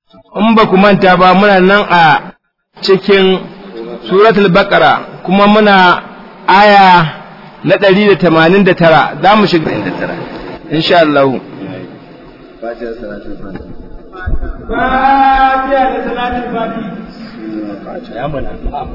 in ba ku manta ba muna nan a cikin suratul baqara kuma muna aya na ɗari da tamanin da tara za mu shiga insha Allah Fatiha salatul Fatiha. Fatiha da salatul Fatiha ya mana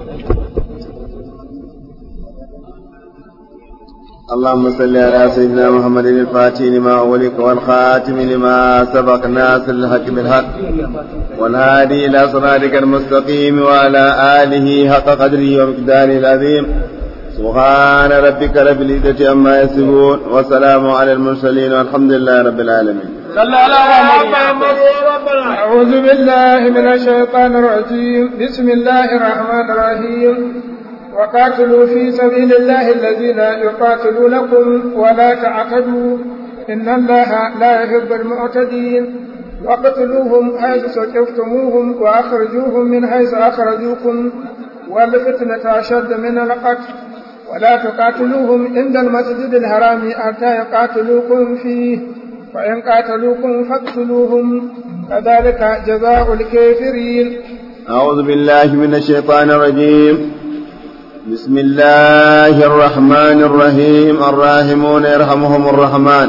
اللهم صل على سيدنا محمد الفاتح لما أولك والخاتم لما سبق ناصر الحق بالحق والهادي إلى صراطك المستقيم وعلى آله حق قدره ومقداره العظيم سبحان ربك رب العزة عما يصفون وسلام على المرسلين والحمد لله رب العالمين صلى الله عليه وسلم أعوذ بالله من الشيطان الرجيم بسم الله الرحمن الرحيم وقاتلوا في سبيل الله الذين يقاتلونكم ولا تعتدوا إن الله لا يحب المعتدين وقتلوهم حيث سكفتموهم وأخرجوهم من حيث أخرجوكم والفتنة أشد من القتل ولا تقاتلوهم عند المسجد الحرام حتى يقاتلوكم فيه فإن قاتلوكم فاقتلوهم كذلك جزاء الكافرين أعوذ بالله من الشيطان الرجيم بسم الله الرحمن الرحيم الراحمون يرحمهم الرحمن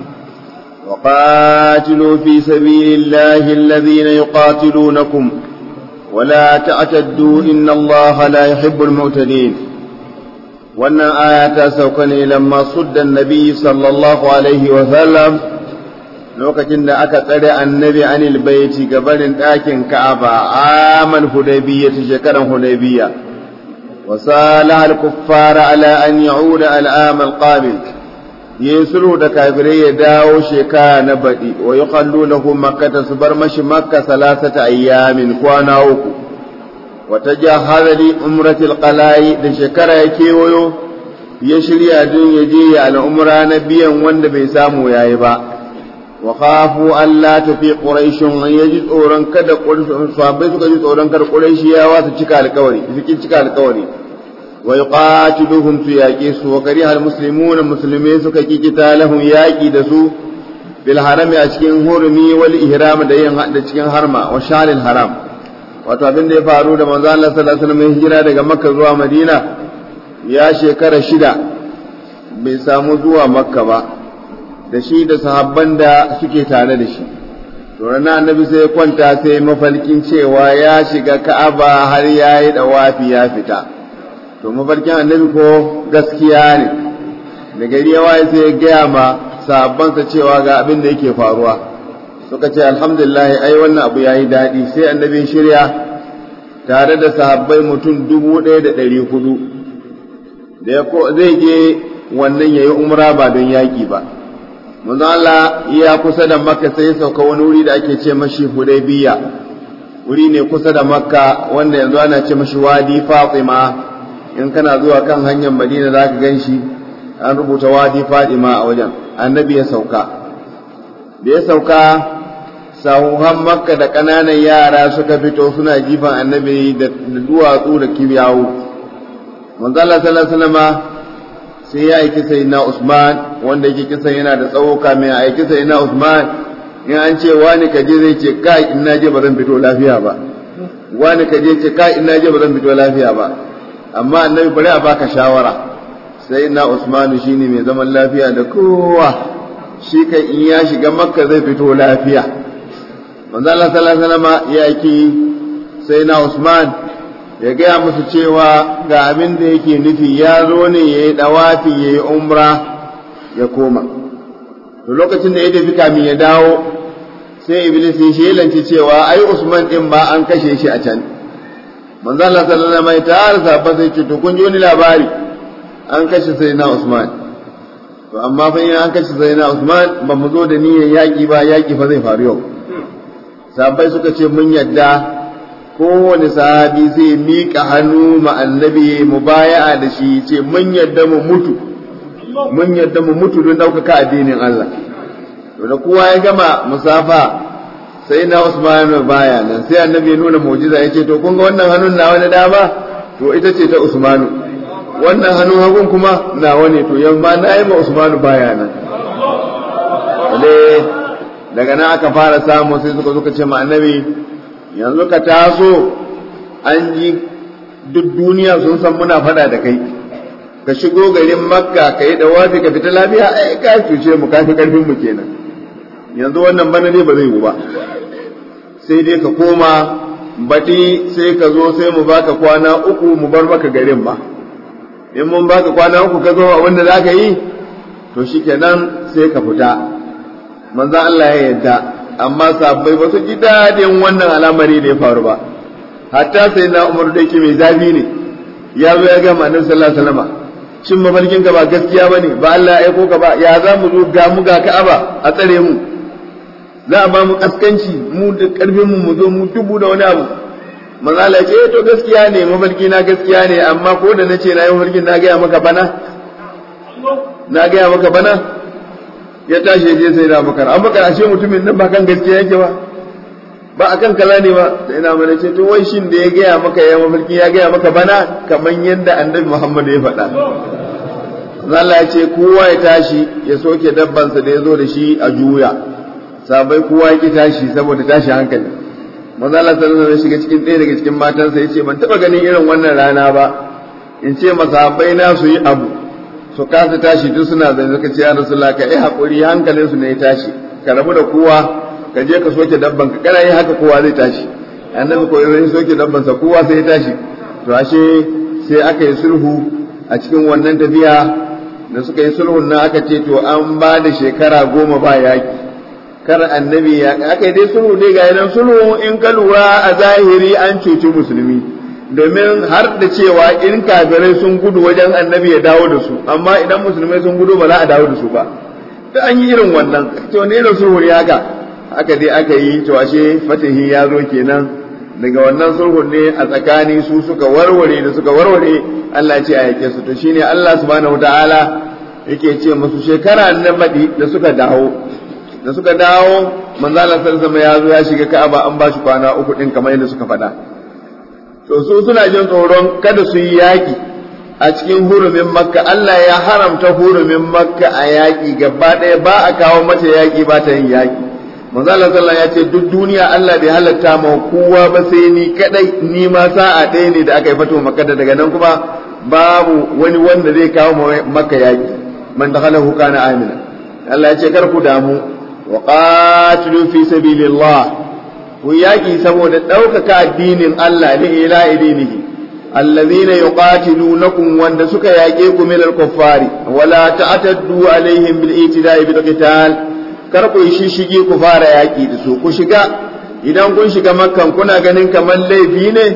وقاتلوا في سبيل الله الذين يقاتلونكم ولا تعتدوا إن الله لا يحب المعتدين wannan aya ta sauka ne lamma suddan nabi sallallahu alaihi wa sallam lokacin da aka tsare annabi anil baiti gabarin ɗakin ka'aba amal hudaybiyya ta shekaran hudaybiyya wa salaha al-kuffara ala an ya'uda al-am al-qabil yusulu da kafirai ya dawo shekara na baɗi wa yuqallu lahu makkata su bar mashi makka salasata ayyamin kwana uku وتجهز لأمرة القلاي da shekara ya kewayo ya shirya don ya je ya al'umra na biyan wanda bai samu yayi ba wa khafu Allah tafi quraishun an yaji tsoron kada sahabbai suka ji tsoron kada quraishiyawa su cika alƙawari su kin cika alƙawari wa yuqatiluhum su yaƙi su wa kariha almuslimuna musulmai suka ki kitalahum yaƙi da su bil harami a cikin hurumi wal ihram da yin da cikin harma wa sharil haram wato abin da ya faru da manzo Allah sallallahu alaihi wasallam hijira daga Makka zuwa Madina ya shekara shida bai samu zuwa Makka ba da shi da sahabban da suke tare da shi to ranar annabi sai ya kwanta sai mafalkin cewa ya shiga Ka'aba har ya yi dawafi ya fita to mafarkin annabi ko gaskiya ne da gari ya waye sai ya gaya ma sahabbansa cewa ga abin da yake faruwa suka ce alhamdulillah ai wannan abu yayi daɗi sai annabi shirya tare da sahabbai mutum dubu ɗaya da ɗari hudu da zai je wannan yayi umra ba don yaƙi ba manzo Allah ya kusa da makka sai sauka wani wuri da ake ce mashi hudaybiya wuri ne kusa da makka wanda yanzu ana ce mashi wadi fatima in kana zuwa kan hanyar madina za ka gan shi an rubuta wadi fatima a wajen annabi ya sauka da ya sauka sahuhan makka da ƙananan yara suka fito suna jifan annabi da duwatsu da kibiyawu manzo Allah sallallahu alaihi wasallam sai ya aiki sayyidina Usman wanda yake kisan yana da tsawo kamin ya aiki sayyidina Usman in an ce wani kaje zai ce kai in naje ba zan fito lafiya ba wani kaje ce kai in naje ba zan fito lafiya ba amma annabi bari a baka shawara sayyidina Usman shine mai zaman lafiya da kowa shi kai in ya shiga makka zai fito lafiya manzo Allah sallallahu alaihi wasallam ya ki sai na Usman ya gaya musu cewa ga abin da yake nufi ya zo ne ya yi dawafi ya yi umra ya koma to lokacin da ya tafi kamin ya dawo sai iblis ya shelanci cewa ai Usman din ba an kashe shi a can manzo Allah sallallahu alaihi wasallam ta arsa ba sai ce to kun ji wani labari an kashe sai na Usman to amma fa in an kashe sai na Usman ba mu zo da niyyar yaki ba yaki fa zai faru yau sahabbai suka ce mun yadda kowane sahabi zai miƙa hannu ma annabi mu baya da shi ce mun yadda mu mutu mun yadda mu mutu don ɗaukaka addinin Allah to da kowa ya gama musafa sai na Usman baya nan sai annabi ya nuna mu'jiza ya ce to kun ga wannan hannun na wani dama to ita ce ta Usmanu wannan hannun hagun kuma nawa ne to yamma na yi ma Usmanu baya nan daga nan aka fara samu sai suka suka ce ma annabi yanzu ka taso an ji duk duniya sun san muna fada da kai ka shigo garin makka ka yi da wafi ka fita lafiya ai ka cuce mu ka fi karfin mu kenan yanzu wannan bana ne ba zai yi ba sai dai ka koma baɗi sai ka zo sai mu baka kwana uku mu bar maka garin ba in mun baka kwana uku ka zo abin da za ka yi to shikenan sai ka fita manzo Allah ya yarda amma sabbai ba su ji dadin wannan al'amari da ya faru ba hatta sai na Umar da yake mai zafi ne ya zo ya ga manzon sallallahu alaihi wasallam shin mafarkin ka ba gaskiya bane ba Allah ya aiko ka ba ya za mu zo ga mu ga Ka'aba a tsare mu za a ba mu kaskanci mu da karfin mu mu zo mu tubu da wani abu manzo Allah ya ce to gaskiya ne mafarki na gaskiya ne amma ko da nace na yi mafarkin na ga maka bana na gaya maka bana ya tashi je sai da bakar an bakar ashe mutumin nan ba kan gaskiya yake ba ba akan kaza ne ba sai na mana ce to wai shin da ya gaya maka ya mafarki ya gaya maka bana kaman yadda annabi Muhammad ya faɗa Allah ya ce kowa ya tashi ya soke dabbansa da ya zo da shi a juya sabai kowa ya ki tashi saboda tashi hankali manzo Allah sallallahu alaihi shiga cikin ɗaya daga cikin matansa ya ce ban taɓa ganin irin wannan rana ba in ce masahabai na su yi abu su kasa tashi duk suna zai suka ce ya rasulullah ka yi haƙuri hankalin su ne ya tashi ka rabu da kowa ka je ka soke dabban ka kana yi haka kowa zai tashi annabi ko ya soke dabban sa kowa sai ya tashi to ashe sai aka yi sulhu a cikin wannan tafiya da suka yi sulhun nan aka ce to an ba da shekara goma ba yaki kar annabi ya aka yi dai sulhu dai ga yanan sulhu in ka lura a zahiri an cuci musulmi domin har da cewa in kafirai sun gudu wajen annabi ya dawo da su amma idan musulmai sun gudu ba za a dawo da su ba da an yi irin wannan to ne da sulhu ne haka haka dai aka yi to ashe fatahi ya zo kenan daga wannan sulhun ne a tsakani su suka warware da suka warware Allah ce a yake su to shine Allah subhanahu wataala yake ce musu shekara na baɗi da suka dawo da suka dawo manzo Allah sallallahu alaihi ya zo ya shiga Ka'aba an ba shi kwana uku din kamar yadda suka faɗa to su suna jin tsoron kada su yi yaƙi a cikin hurumin makka Allah ya haramta hurumin makka a yaƙi gaba ɗaya ba a kawo mata yaƙi ba ta yin yaƙi manzo Allah sallallahu ya ce duk duniya Allah bai halatta ma kowa ba sai ni kadai ni ma sa'a ɗaya ne da aka yi fito makka daga nan kuma babu wani wanda zai kawo makka yaƙi man dakhalahu kana amina Allah ya ce kar ku damu wa qatilu fi sabilillah ku yaƙi saboda ɗaukaka addinin Allah li ila idinihi allazina yuqatilunakum wanda suka yaƙe ku min al-kuffari wala ta'taddu alaihim bil itida'i bil qital kar ku shishigi ku fara yaƙi da su ku shiga idan kun shiga makkan kuna ganin kamar laifi ne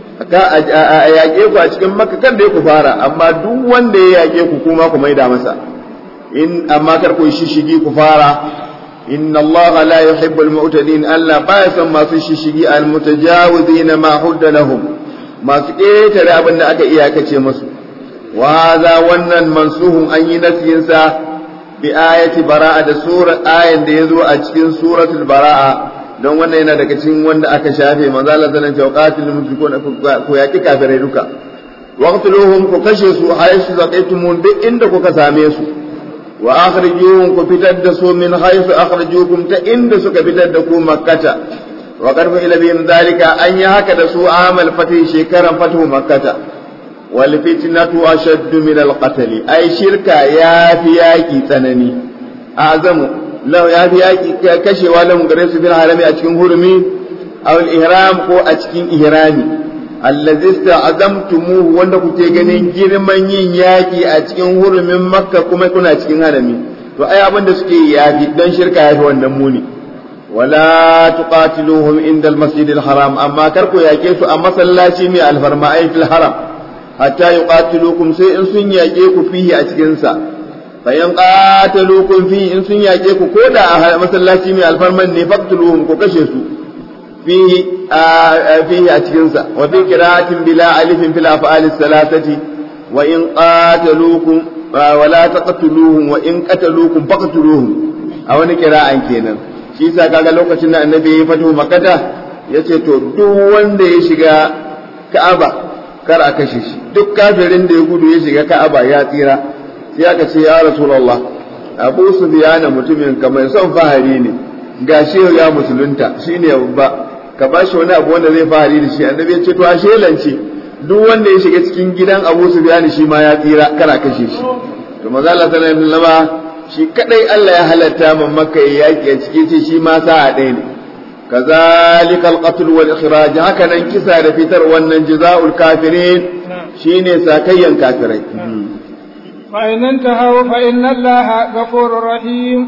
a yaƙe ku a cikin makka kan da ku fara amma duk wanda ya yaƙe ku kuma ku maida masa in amma kar ku shishigi ku fara إن الله لا يحب المعتدين ألا باسا ما في الشيشي المتجاوزين ما حد لهم ما سكيت لابن أكا إياكا مسو وهذا ونن منسوه أن ينسينسا بآية براءة سورة آية ديزو أجكين سورة البراءة don wannan yana daga cikin wanda aka shafe manzo Allah zan ce qatilul mushrikun ku yaki kafirai duka waqtuluhum ku kashe su haythu zaqaytumun duk inda kuka same su wa akhrijuhum ku fitar da su min haythu akhrijukum ta inda suka fitar da ku makkata wa qarfa ila bin dalika an yi haka da su amal fatih shekaran fatu makkata wal fitnatu ashaddu min al qatl ai shirka ya fi yaki tsanani azamu law ya fi yaki kashewa lamun gare su bil harami a cikin hurumi aw al ihram ko a cikin ihrami allazi azamtumuhu wanda kuke ganin girman yin yaki a cikin hurumin makka kuma kuna cikin harami to ai abin da suke yafi dan shirka yafi wannan muni wala tuqatiluhum inda almasjid alharam amma kar ku yake su a masallaci mai alfarma ai fil haram hatta yuqatilukum sai in sun yake ku fihi a cikin sa fa in qataluukum fihi in sun yake ku koda a masallaci mai alfarman ne faqtuluhum ku kashe su فيه آه فيه أتكنسا وفي قراءة بلا ألف في الأفعال الثلاثة وإن قاتلوكم آه ولا تقتلوهم وإن قتلوكم فقتلوهم أو قراءة كينا shi sa kaga lokacin da annabi ya fito makata ya ce to duk wanda ya shiga ka'aba kar a kashe shi duk kafirin da ya gudu ya shiga ka'aba ya tsira sai aka ce ya rasulullah abu su biyana mutumin kamar son fahari ne gashi ya musulunta shine babba ka ba shi wani abu wanda zai fahari da shi annabi ya ce to a shelance duk wanda ya shiga cikin gidan Abu Sufyan shi ma ya tsira kana kashe shi to manzo Allah sallallahu alaihi wasallam shi kadai Allah ya halatta man makka ya yaki a cikin ce shi ma sa'a ɗaya ne كذلك القتل والإخراج هكذا انكسى لفتر والنجزاء الكافرين شيني ساكيا كافرين فإن انتهوا فإن الله غفور رحيم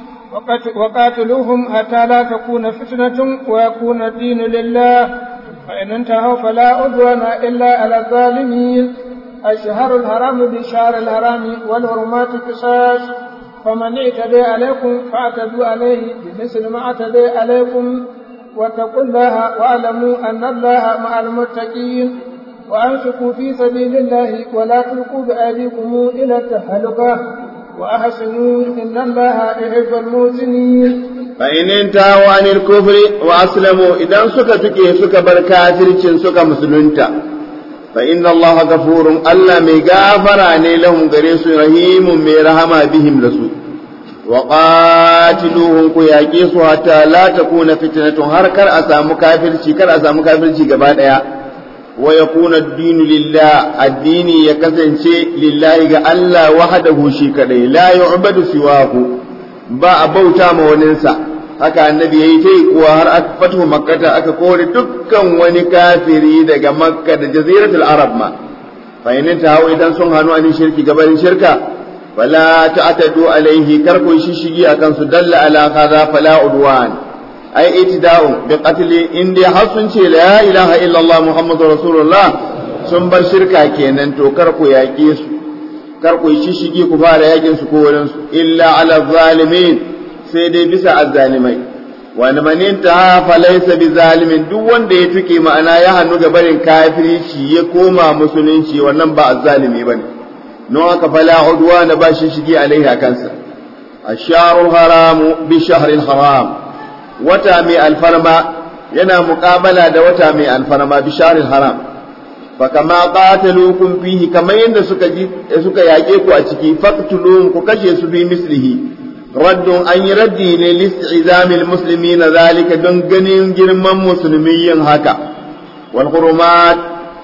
وقاتلوهم حتى لا تكون فتنة ويكون الدين لله فإن انتهوا فلا عدوان إلا على الظالمين الشهر الحرام بالشهر الحرام والحرمات قصاص فمن اعتدى عليكم فاعتدوا عليه بمثل ما اعتدى عليكم واتقوا الله واعلموا ان الله مع المتقين وانفقوا في سبيل الله ولا تلقوا بايديكم الى التهلكه واحسنوا ان الله يحب المحسنين فإن انتهوا عن الكفر وأسلموا إذا سكا تكي سكا بركاتر سكا مسلمتا فإن الله غفور ألا مغافر عن لهم غريس رحيم ميرهما بهم رسول وقاتلوهم كياكيس حتى لا تكون فتنة هركر أسام كافر شكر أسام كافر شكبا ويكون الدين لله الدين يكسن شيء لله ألا وحده شكر لا يعبد سواه با بوتا موننسا haka annabi ya yi ta yi kuwa har aka fatu makkata aka kore dukkan wani kafiri daga makka da jaziratul arab ma fahimnin ta hau idan sun hannu an shirki gabanin shirka fala ta'tadu alaihi kar ku shishigi akan su dalla ala kaza fala udwan ai itida'u bi qatli in dai har sun ce la ilaha illallah muhammadur rasulullah sun bar shirka kenan to kar ku yaƙe su kar ku shishigi ku fara yakin su ko wurin su illa ala zalimin sai dai bisa azzalimai wani manin ta fa laysa bi zalimin duk wanda ya tuke ma'ana ya hannu ga barin kafirci ya koma musulunci wannan ba azzalimi bane no aka fala udwa na ba shi shige alaiha kansa asharul haram bi shahril haram wata mai alfarma yana muqabala da wata mai alfarma bi shahril haram fa kama qataluukum fihi kamar yadda suka suka yake ku a ciki faqtuluhum ku kashe su bi mislihi raddun an yi raddi ne listi'izamil musulmi na zalika don ganin girman musulmi yin haka wal hurumat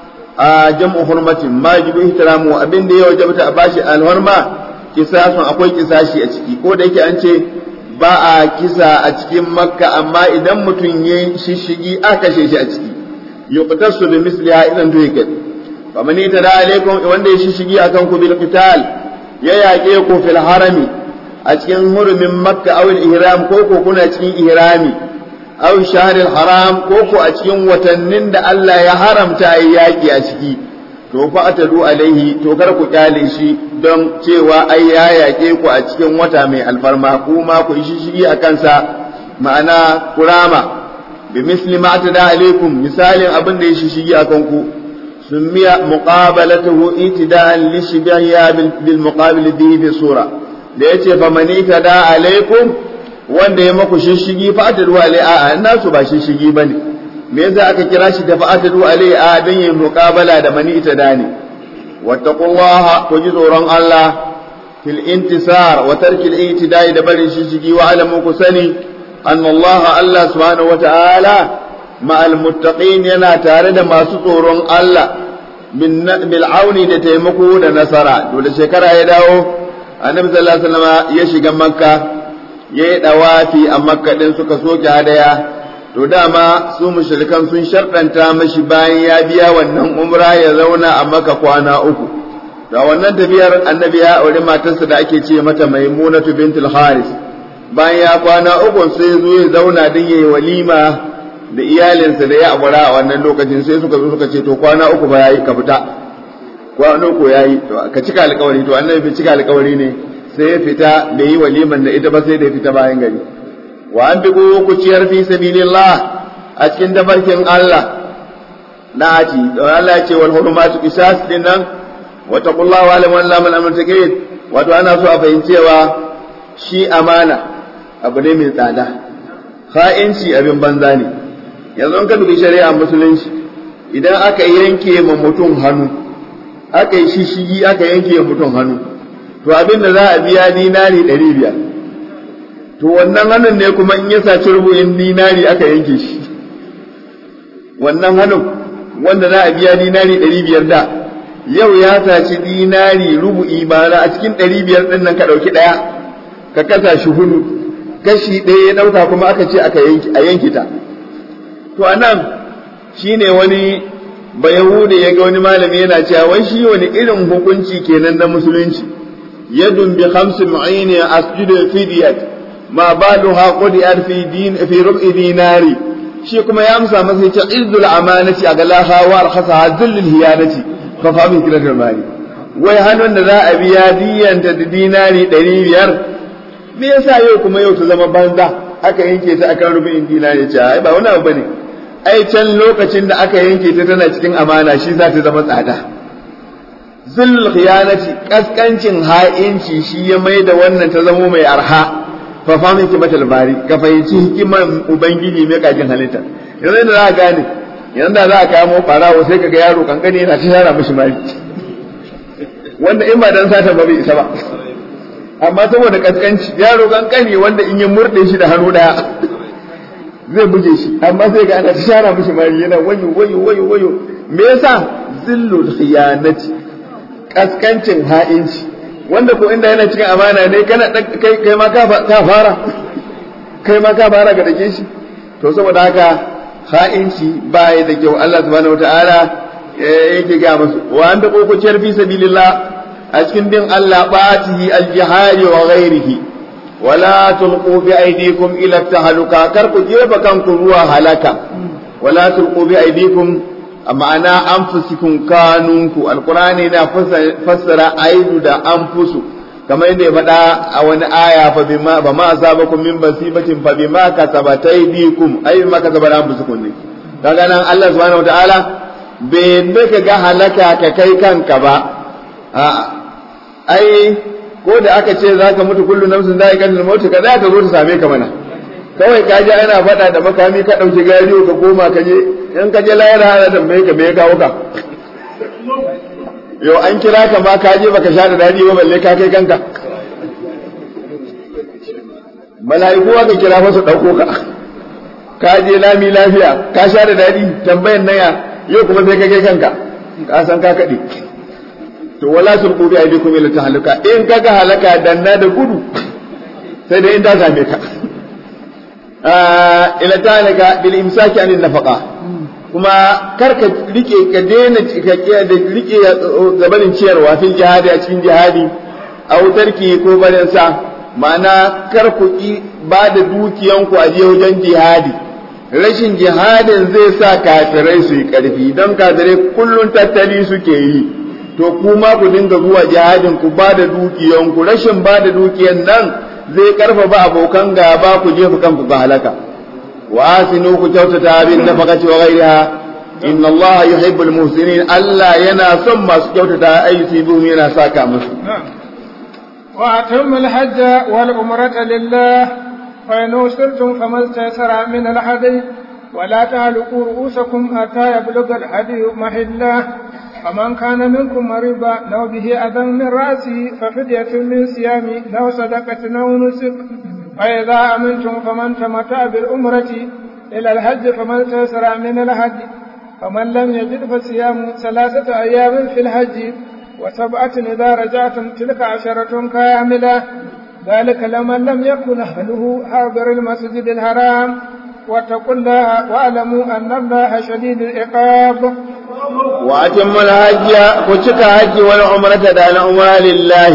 a jam'u hurmatin ma jibu ihtiramu abin da ya wajabta a bashi alhurma kisasun akwai kisashi a ciki ko da yake an ce ba a kisa a cikin makka amma idan mutum ya shishigi a kashe shi a ciki yuqtasu bi misliha idan to yake faman tada alaikum wanda ya shishigi akan ku bil qital ya yaƙe ku fil harami a cikin hurumin makka awil ihram ko ko kuna cikin ihrami aw shahril haram ko ko a cikin watannin da Allah ya haramta yi yaki a ciki to fa atadu alaihi to kar ku kyale shi don cewa ai ya yake ku a cikin wata mai alfarma kuma ku yi shishigi a kansa ma'ana kurama bi misli ma atada alaikum misalin abin da ya shishigi a kanku summiya muqabalatuhu itida'an li shibiya bil muqabil bihi bi sura da ya ce famani ta da alaikum wanda ya maku shishigi fa'atadu alai a nasu ba shishigi ba ne me yasa aka kira shi da fa'atadu alai a don yin muqabala da mani ita da ne wattaqullaha ku ji tsoron Allah fil intisar wa tarkil itidai da barin shishigi wa alamu ku sani anna Allah Allah subhanahu wa ta'ala ma'al muttaqin yana tare da masu tsoron Allah bil auni da taimako da nasara dole shekara ya dawo annabi sallallahu alaihi wasallam ya shiga makka ya yi dawafi a makka din suka soke hadaya to dama su mushrikan sun sharɗanta mashi bayan ya biya wannan umra ya zauna a makka kwana uku da wannan tafiyar annabi ya aure matarsa da ake ce mata maimunatu bintul haris bayan ya kwana uku sai zo ya zauna din yayi walima da iyalinsa da ya aura a wannan lokacin sai suka zo suka ce to kwana uku ba yayi ka fita kwano ko yayi to ka cika alƙawari to annabi bai cika alƙawari ne sai ya fita bai yi waliman da ita ba sai da ya fita bayan gari wa an bi ku ciyar fi sabilillah a cikin tafarkin Allah na aci to Allah ya ce wal hurumatu qisas din nan wa taqullaha wa alam anna man amanta wato ana so a fahimcewa shi amana abu ne mai tsada ha'inci abin banza ne yanzu ka dubi shari'a musulunci idan aka yanke ma mutum hannu aka yi shishigi aka yanke mutum hannu to abin da za a biya dinari ɗari biyar to wannan hannun ne kuma in ya saci rubu'in dinari aka yanke shi wannan hannun wanda za a biya dinari ɗari biyar da yau ya saci dinari rubu'i ba a cikin ɗari biyar ɗin nan ka ɗauki ɗaya ka kasa shi hudu kashi ɗaya ya ɗauka kuma aka ce aka a yanki ta to a nan shi ne wani bayahude ya ga wani malami yana cewa wai shi wani irin hukunci kenan na musulunci yadun bi khamsi mu'ini asjudu fidiyat ma baluha qudiyat fi din fi rub'i dinari shi kuma ya amsa masa yace izzul amanati a galaha wa arkhasaha zullul hiyanati fa fa min kilatul mali wai hannun da za a biya diyanta da dinari ɗari biyar me yasa yau kuma yau ta zama banza aka yanke ta akan rubin dinari ce ai ba wani abu bane ai can lokacin da aka yanke ta tana cikin amana shi za ta zama tsada zullul khiyanati kaskancin ha'inci shi ya mai da wannan ta zamo mai arha fa famin hikimatul bari ka fahimci hikiman ubangiji mai kajin halitta yanzu da za ka gane yanzu da za ka kamo barawo sai kaga yaro kankani yana ta yara mishi mari wanda in ba dan sata ba bai isa ba amma saboda kaskanci yaro kankani wanda in ya murde shi da hannu daya zai buge shi amma sai ga ana ta shara mishi mari yana wayo wayo wayo wayo me yasa zillul khiyanati kaskancin ha'inci wanda ko inda yana cikin amana ne kana kai kai ma ka fara kai ma ka fara ga dake shi to saboda haka ha'inci baya da kyau Allah subhanahu wataala yake ga musu wa anda kokociyar fi sabilillah a cikin bin Allah ba'atihi al-jihadi wa ghairihi wala tulqu bi aydikum ila tahluka kar ku jefa kanku ruwa halaka wala tulqu bi aydikum ma'ana anfusikum kanunku alqur'ani na fassara aidu da anfusu kamar yadda ya faɗa a wani aya fa bima ba ma asabakum min basibatin fa bima kasabat aydikum ay bima kasabat anfusukum ne kaga nan Allah subhanahu wataala bai yadda ka ga halaka ka kai kanka ba a'a ai ko da aka ce zaka mutu kullu nafsin za'iqatul maut ka za ka zo ta same ka mana kawai ka ji ana faɗa da makami ka ɗauki gariyo ka koma ka je in ka je layar hana da mai ka me kawo ka yau an kira ka ma ka je baka sha da dadi ba balle ka kai kanka mala'iku ka kira masu ɗauko ka ka je lami lafiya ka sha da dadi tambayan naya yau kuma sai ka kai kanka ka san ka kaɗe to wala sulqu bi aydikum ila tahaluka in kaga halaka danna da gudu sai dai in ta same ka ila talika bil imsaki anin nafaqa kuma kar ka rike ka daina ka da rike gabanin ciyarwa fil jihadi a cikin jihadi aw tarki ko barin sa ma'ana kar ku ki ba da dukiyanku a je wajen jihadi rashin jihadin zai sa kafirai su yi karfi don kafirai kullun tattali suke yi to kuma ku dinga zuwa jihadin ku ba da dukiyanku rashin ba da dukiyan nan zai karfafa abokan gaba ku jefa kanku ga halaka wa asinu ku kyautata bin nafaqati wa ghayriha inna Allah yuhibbul muhsinin Allah yana son masu kyautata ayyusi bihum yana saka musu wa atimul hajj wal umrata lillah fa in usirtum famastaysara min al hadi ولا تعلقوا رؤوسكم حتى يبلغ الهدي محله فمن كان منكم مريضا أو به أذى من رأسه ففدية من صيام أو صدقة أو نسك فإذا أمنتم فمن تمتع بالأمرة إلى الحج فمن تيسر من الحج فمن لم يجد فصيام ثلاثة أيام في الحج وسبعة إذا رجعتم تلك عشرة كاملة ذلك لمن لم يكن أهله حاضر المسجد الحرام واتقوا الله واعلموا أن الله شديد العقاب وأتم الحج كتك حج والعمرة دان عمرة لله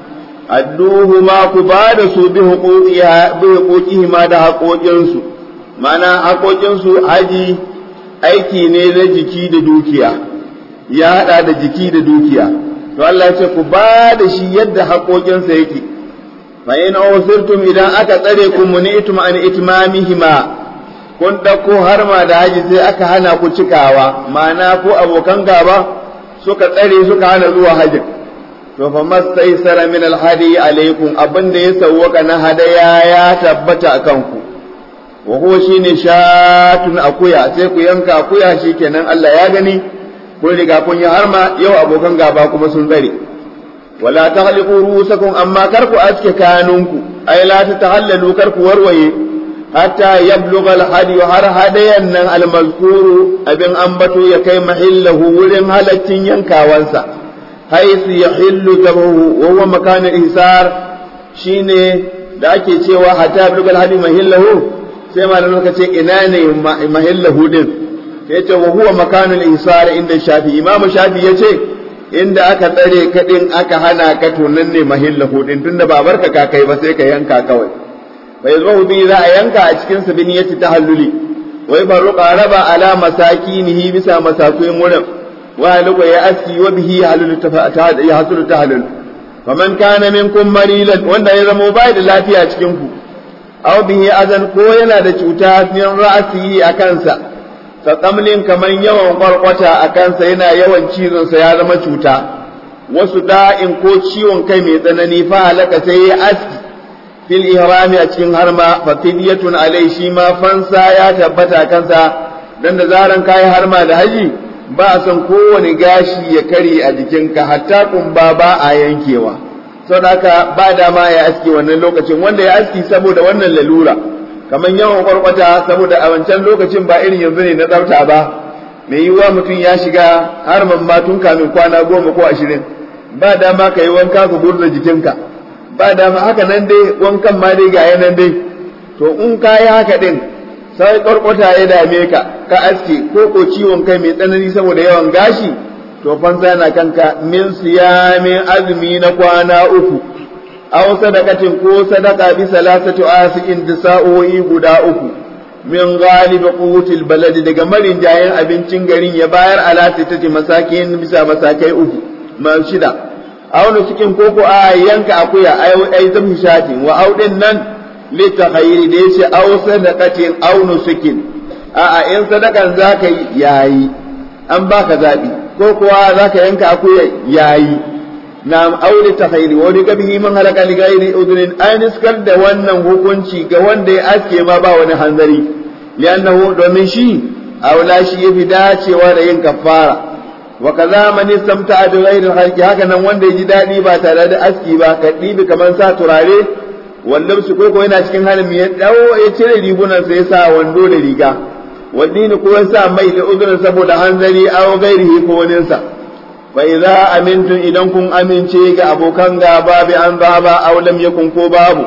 أدوهما كبادس بحقوقها بحقوقهما da haƙoƙinsu ma'ana haƙoƙinsu haji aiki ne na jiki da dukiya ya haɗa da jiki da dukiya to Allah ya ce ku ba da shi yadda haƙoƙinsa yake fa in awsirtum idan aka tsare ku munitum an itmamihima kun ɗauko harma da haji sai aka hana ku cikawa ma'ana ko abokan gaba suka tsare suka hana zuwa hajjin to fa mastaisara min alhadi alaikum abin da ya sawwaka na hadaya ya tabbata akan ku wa huwa shine shatun akuya sai ku yanka akuya shikenan Allah ya gani kun riga kun yi harma yau abokan gaba kuma sun tsare wala tahliqu rusakum amma kar ku aske kanunku ai la ta tahallalu kar ku warwaye hatta yablugha al-hadi har hadayan nan al-mazkuru abin ambato ya kai mahillahu wurin halaccin yankawansa haisu yahillu zabahu wa huwa makan al-ihsar shine da ake cewa hatta yablugha al-hadi mahillahu sai malamin ka ce ina ne mahillahu din sai ce wa huwa makan al-ihsar inda shafi imamu shafi yace inda aka tsare kadin aka hana ka to nan ne mahillahu din tunda ba barka ka kai ba sai ka yanka kawai bai zo bi za a yanka a cikin sa biniyati tahalluli wai baruqa raba ala masakinihi bisa masakuin wurin wa lugu ya aski wa bihi halul tafata ya hasulu tahallul faman kana minkum marilan wanda ya zama bai da lafiya cikin ku aw bihi azan ko yana da cuta min ra'sihi a kansa ka kamlin kaman yawan kwarkwata a kansa yana yawan cizon sa ya zama cuta wasu da'in ko ciwon kai mai tsanani fa halaka sai ya aski fil ihrami a cikin harma fa fidyatun alai shi ma fansa ya tabbata kansa dan da zaran kai harma da haji ba a san kowane gashi ya kare a jikinka hatta kumba ba a yankewa saboda haka ba dama ya aski wannan lokacin wanda ya aski saboda wannan lalura kamar yawan kwarkwata saboda a wancan lokacin ba irin yanzu ne na tsafta ba mai yiwuwa mutum ya shiga harman ma tun kamin kwana goma ko ashirin ba dama ka yi wanka ka gurza jikinka ba dama haka nan dai wankan ma dai ga yanan dai to in ka yi haka din sai kwarkwata ya dame ka ka aske ko ko ciwon kai mai tsanani saboda yawan gashi to fansa na kanka min siyamin azumi na kwana uku aw sadaqatin ko sadaqa bi salasati asikin da sa'o'i guda uku min ghalib qutil balad daga marin jayen abincin garin ya bayar ala sittati masakin bisa masakai uku ma shida aw cikin koko a yanka akuya ai ai zamu shati wa audin nan litakhayri da yace aw sadaqatin aw nusukin a a in sadakan zaka yi yayi an baka zabi ko kuwa zaka yanka akuya yayi na aure ta khairi wani gabihi man halaka li ghairi udrin an iskar da wannan hukunci ga wanda ya aske ma ba wani hanzari li'annahu domin shi aula shi yafi dacewa da yin kafara wa kaza man istamta bi ghairi halqi haka nan wanda ya ji dadi ba tare da aski ba ka dibi kaman sa turare wallan su koko yana cikin halin ya dawo ya cire rigunan sa ya sa wando da riga wadini ko ya sa mai da udrin saboda hanzari aw ghairihi ko waninsa fa idza amintum idan kun amince ga abokan gaba bi an baba aw lam yakun ko babu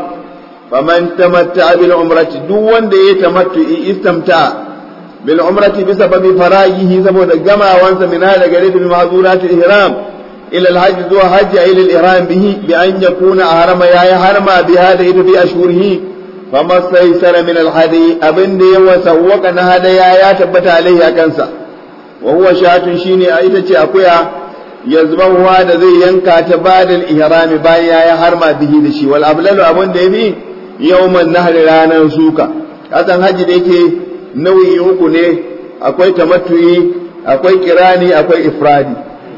faman tamatta bil umrati duk wanda ya tamattu istamta bil umrati bi sababi farajihi saboda gamawansa min hada gare bil mahzurat al ihram ila al hajj zuwa hajji ila al ihram bihi bi an yakuna harama yayi harma bi hada ita fi ashhurihi fama saysara min al hadi abin da ya wasawwaka na hadaya ya tabbata alaihi akansa wa huwa shatun shine a ita ce akuya yazbahuwa da zai yanka ta badal ihrami bayan yayi harma bihi da shi wal ablalu abun da yafi yawman nahri ranar suka kasan haji da yake nauyi uku ne akwai tamattu'i akwai kirani akwai ifradi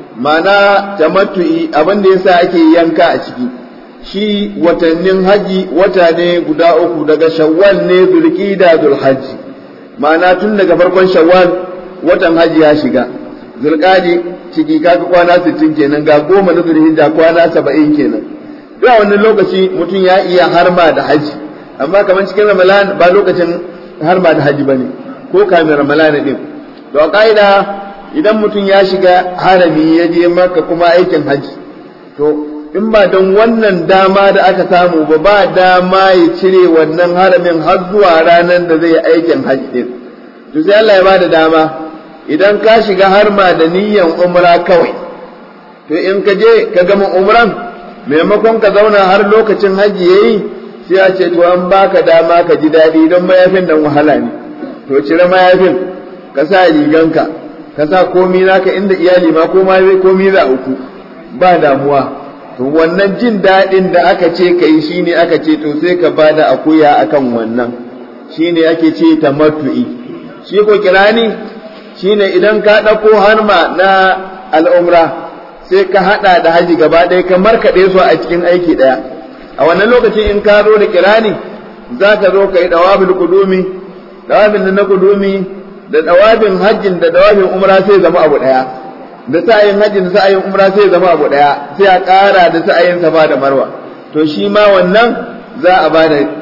ma'ana tamattu'i abin da yasa ake yanka a ciki shi watannin haji wata ne guda uku daga shawwal ne zulqida zulhajji ma'ana tun daga farkon shawwal watan haji ya shiga zulqadi ciki kaga kwana 60 kenan ga goma na zulhijja kwana 70 kenan duk a wannan lokaci mutum ya iya harma da haji amma kamar cikin ramadan ba lokacin harma da haji bane ko kamin ramadan din to a kaida idan mutum ya shiga harami ya je maka kuma aikin haji to in ba don wannan dama da aka samu ba ba dama ya cire wannan haramin har zuwa ranar da zai aikin haji din to sai Allah ya bada dama idan ka shiga harma da niyyan umra kawai to in ka je ka gama umran maimakon ka zauna har lokacin hajji yayi sai a ce to an baka dama ka ji daɗi don mayafin nan wahala ne to cire mayafin ka sa riganka ka sa komi naka inda iyali ma ko ma komi za uku ba damuwa to wannan jin daɗin da aka ce ka yi shine aka ce to sai ka bada akuya akan wannan shine ake ce tamattu'i shi ko kirani shine idan ka ɗauko harma na al'umra sai ka haɗa da haji gaba ɗaya ka markaɗe su a cikin aiki ɗaya a wannan lokacin in ka zo da kirani za ka zo ka yi ɗawabin kudumi ɗawabin na kudumi da ɗawabin hajjin da ɗawabin umra sai zama abu ɗaya da sa'ayin hajjin da sa'ayin umra sai zama abu ɗaya sai a ƙara da sa'ayin safa da marwa to shi ma wannan za a bada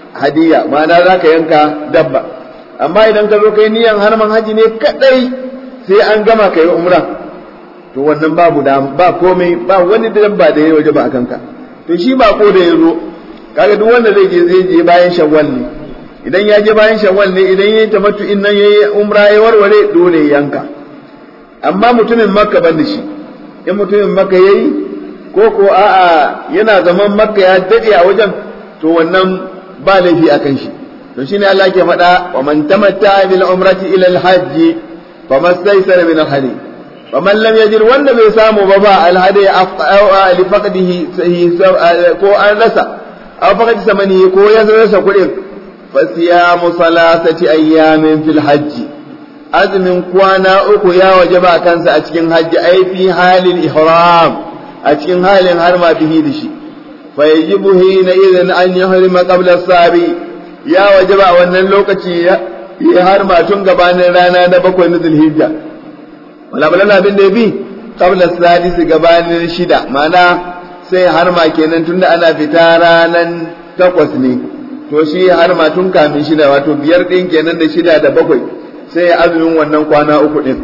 hadiya ma'ana za ka yanka dabba amma idan ka zo kai niyan harman haji ne kadai sai an gama ka yi umra to wannan babu da ba komai ba wani dabba da ya waje ba a kanka to shi ba ko da ya zo kaga duk wanda zai je zai je bayan shawwal ne idan ya je bayan shawwal ne idan ya yi tamattu in nan yayi umra ya warware dole ya yanka amma mutumin makka ban da shi in mutumin makka yayi ko ko a'a yana zaman makka ya dade a wajen to wannan ba laifi akan shi to shine Allah ke faɗa wa man tamatta bil umrati ila al hajj famastaysara min al hadi wa man lam yajid wanda bai samu ba ba al hadi li faqdihi ko an rasa aw faqad samani ko ya rasa kuɗin fa siyamu salasati ayyamin fil hajj azumin kwana uku ya wajaba kansa a cikin hajji ai fi halin ihram a cikin halin harma bihi da shi fa yajibu hina idan an yahrima qabla sabi ya wajaba a wannan lokaci ya harma tun gabanin rana na bakwai na zulhijja wala balala abin da yabi qabla sadis gabanin shida ma'ana sai harma kenan tunda ana fita ranan takwas ne to shi harma tun kamin shida wato biyar din kenan da shida da bakwai sai ya azumin wannan kwana uku din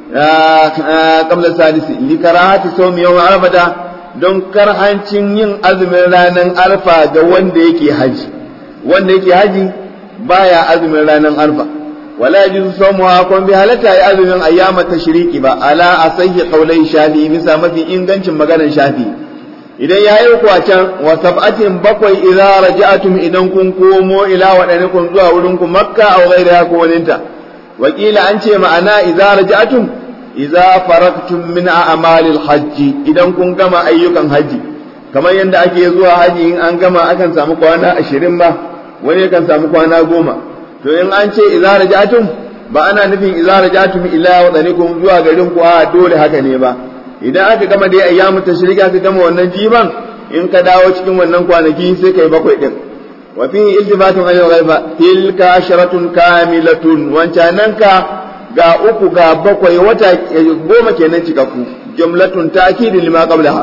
qabla sadisi li karahati sawmi yawm arfata don karhancin yin azumin ranar arfa ga wanda yake haji wanda yake haji baya azumin ranar arfa wala yajuzu sawmu kon bi halata ya azumin ayyama tashriki ba ala asayyi qawlai shafi bisa mafi ingancin maganar shafi idan ya yi kuwa can wa sab'atin bakwai idza raja'atum idan kun komo ila wadanikum zuwa wurin ku makka aw ghairiha ko waninta wakila an ce ma'ana idza raja'atum idza faraktum min a'malil hajji idan kun gama ayyukan haji kamar yadda ake zuwa haji in an gama akan samu kwana ashirin ba wani kan samu kwana goma to in an ce idza raja'atum ba ana nufin idza raja'atum ila wadanikum zuwa garin ku a dole haka ne ba idan aka gama dai ayyamu tashrika aka gama wannan jiban in ka dawo cikin wannan kwanaki sai kai bakwai din wa fi iltifatun ayyul ghaiba tilka asharatun kamilatun wancananka ga uku ga bakwai wata goma kenan cikakku jumlatun ta'kidin lima qablaha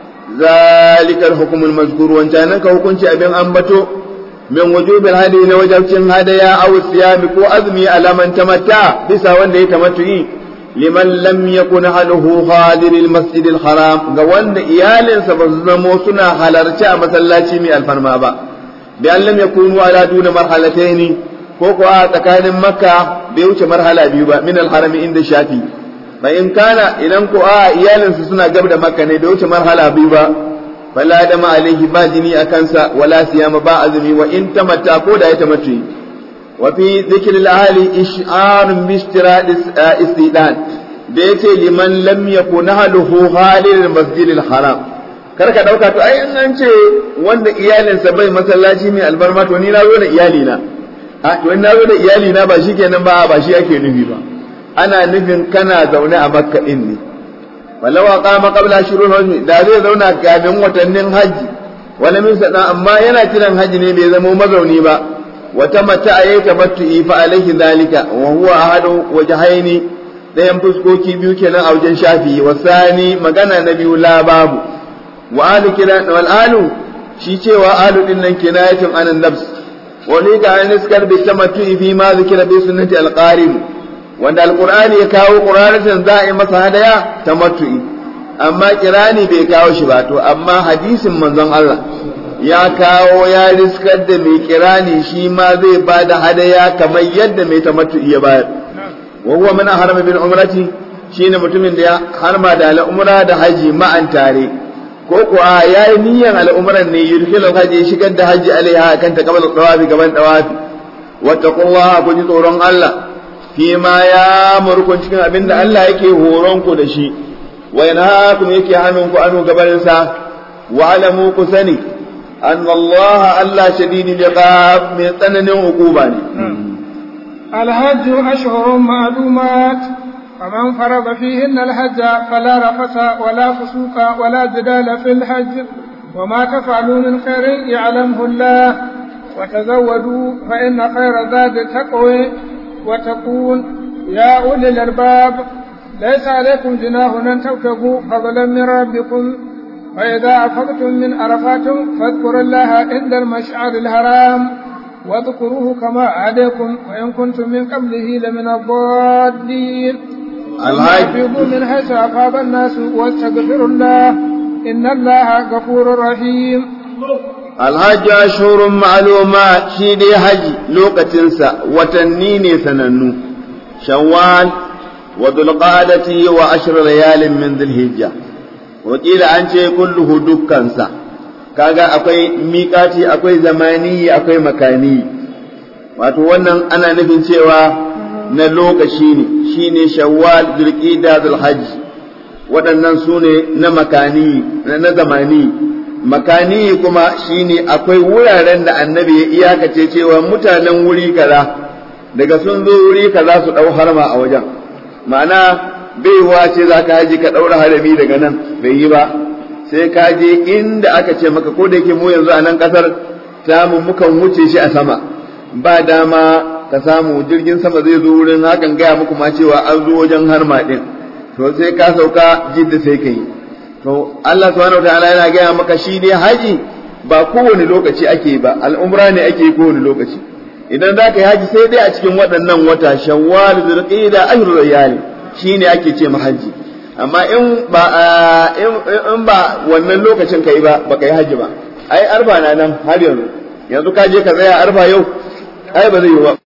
zalika al-hukm al-mazkur wancananka hukunci abin ambato min wujubil hadi na wajabcin hadaya aw siyami ko azmi alaman tamatta bisa wanda ya tamattu'i liman lam yakun haluhu hadir al-masjid al-haram ga wanda iyalinsa ba su zamo suna halarci a masallaci mai alfarma ba bi an lam yakunu ala duna marhalatayn ko ko a tsakanin makka bai wuce marhala biyu ba min al-harami inda shafi fa in kana idan ko a iyalinsa suna gab da makka ne bai wuce marhala biyu ba fala dama alaihi ba jini a kansa wala siyama ba azumi wa in tamatta ko da ya tamattu wa fi dhikri al-ahli ish'arun bi istirad istidan da yace liman lam yakun haluhu halil masjid al-haram kar ka dauka to ai an ce wanda iyalinsa bai masallaci mai albarma to ni na zo da iyali na a to in na zo da iyali na ba shikenan ba ba shi ake nufi ba ana nufin kana zaune a makka din ne walau aqama qabla shurul hajj da zai zauna kafin watannin haji wala min sana amma yana kiran haji ne bai zama mazauni ba wata mata ayi tamattu'i fa alaihi zalika wa huwa ahadu wajhaini dayan fuskoki biyu kenan a wajen shafi wasani magana na biyu la babu wa alu kiran wal alu shi cewa alu din nan kinayatun anan nafs wani ga an iskar bi tamattu'i fi ma zikira bi sunnati al-qarim wanda alqur'ani ya kawo qur'anatin za a yi masa hadaya tamattu'i amma kirani bai kawo shi ba to amma hadisin manzon Allah ya kawo ya riskar da mai kirani shi ma zai ba da hadaya kamar yadda mai tamattu'i ya bayar wa huwa min harama bil umrati shine mutumin da ya harma da al'umra da haji ma'an tare ko kuwa ya yi niyyar al'umuran ne yurkilu haji shigar da haji alaiha kan ta kabal dawafi gaban dawafi wattaqullaha ku ji tsoron Allah fi ma ya murkun cikin abin da Allah yake horon ku da shi wa yanhaakum yake hannun ku anu gaban sa wa alamu ku sani an Allah Allah shadidul iqab mai tsananin hukuma ne الحج أشهر معلومات فمن فرض فيهن الحج فلا رفث ولا فسوق ولا جدال في الحج وما تفعلوا من خير يعلمه الله وتزودوا فإن خير زاد التقوى وتقول يا أولي الألباب ليس عليكم جناح أن تبتغوا فضلا من ربكم فإذا أفضتم من عرفات فاذكروا الله عند المشعر الحرام واذكروه كما عادكم وإن كنتم من قبله لمن الضالين الحج أفيضوا من حيث أفاض الناس واستغفروا الله إن الله غفور رحيم alhaji ashurun ma'aluma shi dai haji lokacinsa watanni ne sanannu shawwal wa dulqadati wa ashr layalin min dhilhijja wakila an ce kulluhu dukkansa kaga akwai miƙati akwai zamani akwai makani wato wannan ana nufin cewa na lokaci ne shine shawwal dulqida dhulhajj waɗannan su ne na makani na zamani makani kuma shine akwai wuraren da annabi ya iyakace cewa mutanen wuri kaza daga sun zo wuri kaza su ɗau harma a wajen ma'ana baiwa ce za ka haji ka ɗaura harami daga nan bai yi ba sai ka je inda aka ce maka ko da yake mu yanzu a nan ƙasar samu mukan wuce shi a sama ba dama ka samu jirgin sama zai zo wurin hakan gaya muku ma cewa an zo wajen harma ɗin to sai ka sauka jidda sai ka yi to Allah subhanahu wataala yana gaya maka shi dai haji ba kowane lokaci ake ba al'umra ne ake kowane lokaci idan za ka yi haji sai dai a cikin waɗannan wata shawwal zulqa'da ashru layali shine ake ce haji amma in ba in ba wannan lokacin kai ba baka yi haji ba ai arba na nan har yanzu yanzu ka je ka tsaya arba yau ai ba zai yi ba